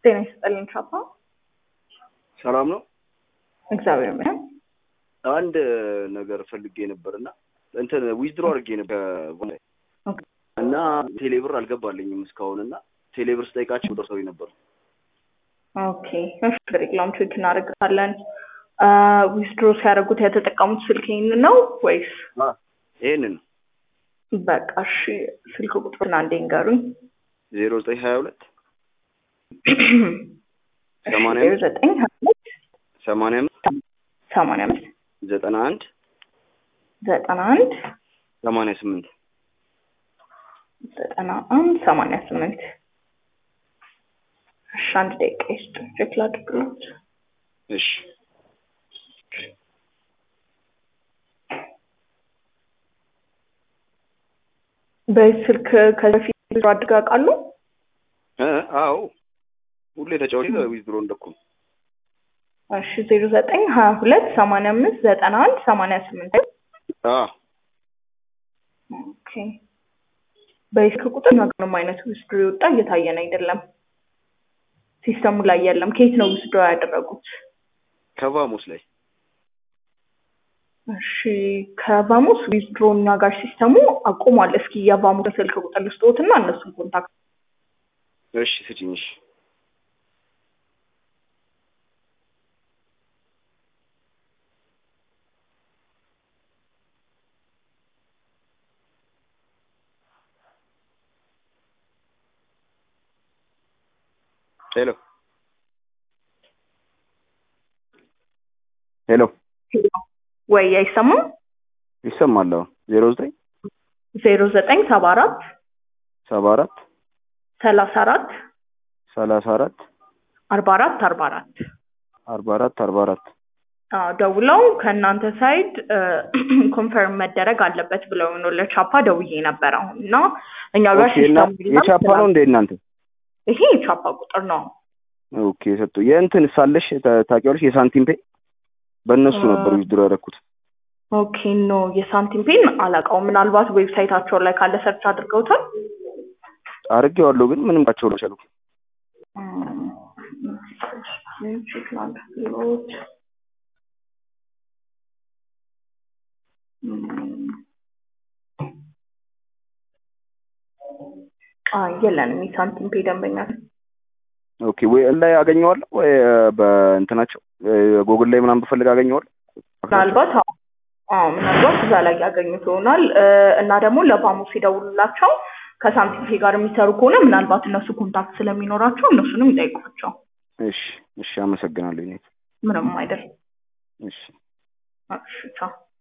ጤና ይስጥልኝ ቻፓ። ሰላም ነው። እግዚአብሔር ይመስገን። አንድ ነገር ፈልጌ ነበር እና እንትን ዊዝድሮ አድርጌ ነበር ከቮላይ ኦኬ። እና ቴሌብር አልገባልኝም እስካሁን እና ቴሌብር ስጠይቃቸው ደርሰውኝ ነበር። ኦኬ እሺ፣ ሬግላም ቼክ እናደርጋለን። ዊዝድሮ ሲያደርጉት የተጠቀሙት ስልክ ይህን ነው ወይስ? አ፣ ይሄንን በቃ እሺ፣ ስልክ ቁጥሩን አንዴ ንገሩኝ። ዜሮ ዘጠኝ ሀያ ሁለት ሰማንያ ዜሮ ዘጠኝ ሀያ ሁለት ሰማንያ አምስት ሰማንያ አምስት ዘጠና አንድ ዘጠና አንድ ሰማንያ ስምንት ዘጠና አንድ ሰማንያ ስምንት እሺ፣ አንድ ደቂቃ ይስጡ፣ ቼክ ላድርግሎት። እሺ በዚህ ስልክ ከዚህ በፊት ዊዝድሮ አድርገው ያውቃሉ? እ አዎ ሁሌ ተጫዋች ዊዝድሮ እንደኩ እሺ ዜሮ ዘጠኝ ሀያ ሁለት ሰማንያ አምስት ዘጠና አንድ ሰማንያ ስምንት አ ኦኬ በዚህ ስልክ ቁጥር ምንም አይነት ዊዝድሮ የወጣ እየታየን አይደለም። ሲስተሙ ላይ የለም። ከየት ነው ዊዝድሮ ያደረጉት? ከቫሞስ ላይ እሺ ከቫሙስ ዊዝድሮ እኛ ጋር ሲስተሙ አቁሟል። እስኪ የቫሙስ ስልክ ቁጥር ልስጥዎትና እነሱን ኮንታክት እሺ ስጭኝ እሺ ሄሎ ሄሎ ወይ አይሰማም? ይሰማል አዎ ዜሮ ዘጠኝ ዜሮ ዘጠኝ ሰባ አራት ሰባ አራት ሰላሳ አራት ሰላሳ አራት አርባ አራት አርባ አራት አርባ አራት አርባ አራት አዎ ደውለው ከእናንተ ሳይድ ኮንፈርም መደረግ አለበት ብለው ነው ለቻፓ ደውዬ ነበር አሁን እና እኛ ጋር ኦኬ እና ሲስተሙ የቻፓ ነው እንደ እናንተ ይሄ የቻፓ ቁጥር ነው። ኦኬ ሰጡ የእንትን ሳለሽ ታ- ታውቂዋለሽ የሳንቲም ፔ በእነሱ ነበር ዊዝድሮ ያደረኩት ኦኬ ኖ የሳንቲም ፔን አላውቀውም። ምናልባት ዌብሳይታቸው ላይ ካለ ሰርች አድርገውታል። አድርጌዋለሁ ግን ምንም ቸው ነው ቻሉ ቼክ ላድርግሎት። አይ የለንም የሳንቲም ፔ ደንበኛ ኦኬ ወይ ላይ አገኘዋለሁ ወይ በእንትናቸው ጎግል ላይ ምናምን ብፈልግ አገኘዋለሁ ምናልባት አዎ አዎ፣ ምናልባት እዛ ላይ ያገኙት ይሆናል እ፣ እና ደግሞ ለባሙስ ሲደውሉላቸው ከሳንቲም ፔ ጋር የሚሰሩ ከሆነ ምናልባት እነሱ ኮንታክት ስለሚኖራቸው እነሱንም ይጠይቋቸው። እሺ እሺ አመሰግናለሁ ኔት ምንም አይደል። እሺ እሺ ቻው።